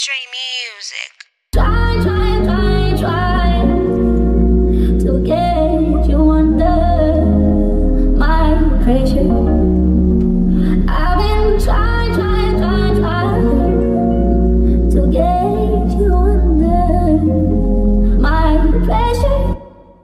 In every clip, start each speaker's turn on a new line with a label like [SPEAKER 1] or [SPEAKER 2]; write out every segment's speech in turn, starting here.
[SPEAKER 1] Stray Music.
[SPEAKER 2] Try, try, try, try to get you under my pressure. I've been trying, trying, trying, trying to get you under my pressure.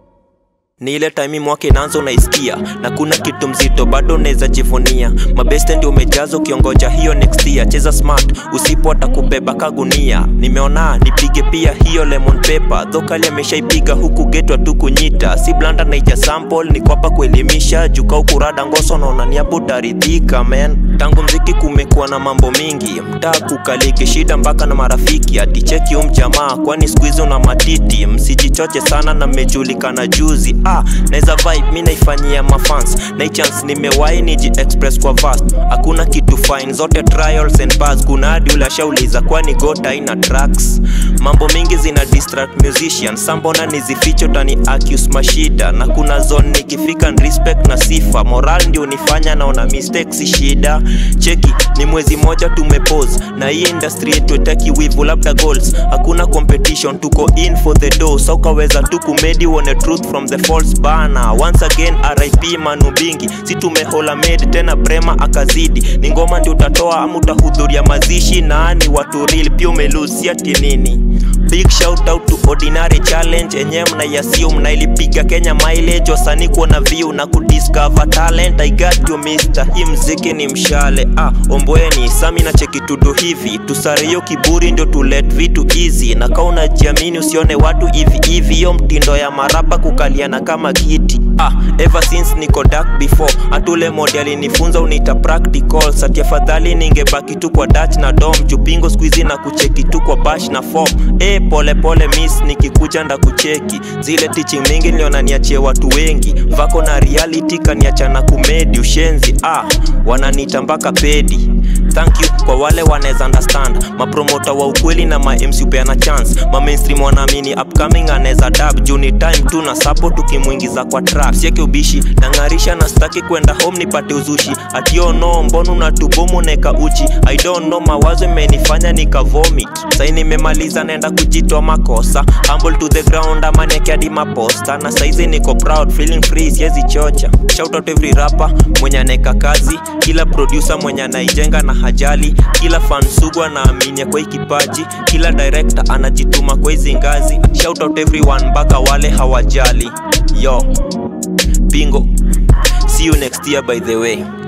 [SPEAKER 3] ni ile time mwaka inaanza unaisikia na kuna kitu mzito bado unaweza jivunia mabeste ndio umejaza ukiongoja hiyo next year cheza smart usipo atakubeba kagunia nimeona nipige pia hiyo lemon paper dhokali ameshaipiga huku getwa tu kunyita si blanda naija sample niko hapa kuelimisha juka ukurada ngoso naona niapo utaridhika man tangu mziki kumekuwa na mambo mingi mtaa kukaliki shida mpaka na marafiki aticheki umjamaa kwani siku hizi una matiti msijichoche sana na mmejulikana juzi ah, naweza vibe mi naifanyia mafans na hii chance nimewahi niji express kwa vast hakuna kitu fine zote trials and bars kuna hadi ule ashauliza kwani gota ina tracks mambo mingi zina distract musician sambona nizificho tani accuse mashida na kuna zone nikifika ni respect na sifa moral ndio unifanya naona mistakes si shida cheki ni mwezi moja tumepose na hii industry yetu etaki wivu labda goals hakuna competition tuko in for the door so ukaweza tu kumedi uone truth from the false bana once again rip manu bingi si tumehola made tena brema akazidi ni ngoma ndio utatoa ama utahudhuria mazishi nani watu real pia umelusi ati nini big shout out to ordinary challenge enyewe mnaiasio mnailipiga kenya mileage wasanii kuona view na kudiscover talent i got you mister hii mziki ni mshale ah ombweni sami na chekitudo hivi tusare hiyo kiburi ndio tulet vitu easy na kaa unajiamini usione watu hivi hivi hiyo mtindo ya marapa kukaliana kama kiti ah ever since niko dark before atule modi alinifunza uniita practical sati afadhali ningebaki tu kwa dach na dom jupingo squeezy na kucheki tu kwa bash na form e pole pole miss nikikuja nda kucheki zile teaching mingi niliona niachie watu wengi vako na reality kaniacha na kumedi ushenzi ah wananiita mpaka pedi thank you kwa wale wanaweza understand mapromota wa ukweli na ma MC upeana chance ma mainstream wanaamini upcoming anaweza dab juu ni time tu na support tukimwingiza kwa trap sieke ubishi nang'arisha na staki kwenda home nipate uzushi atio no mbona unatubomu neka uchi i don't know mawazo imenifanya nikavomit sai nimemaliza naenda kujitoa makosa humble to the ground ama nekiadi maposta na saizi niko proud feeling free siezi chocha shout out every rapper mwenye aneka kazi kila producer mwenye anaijenga na hajali kila fan sugu anaaminia kwa hii kipaji kila director anajituma kwa hizi ngazi shout out everyone mpaka wale hawajali yo bingo see you next year by the way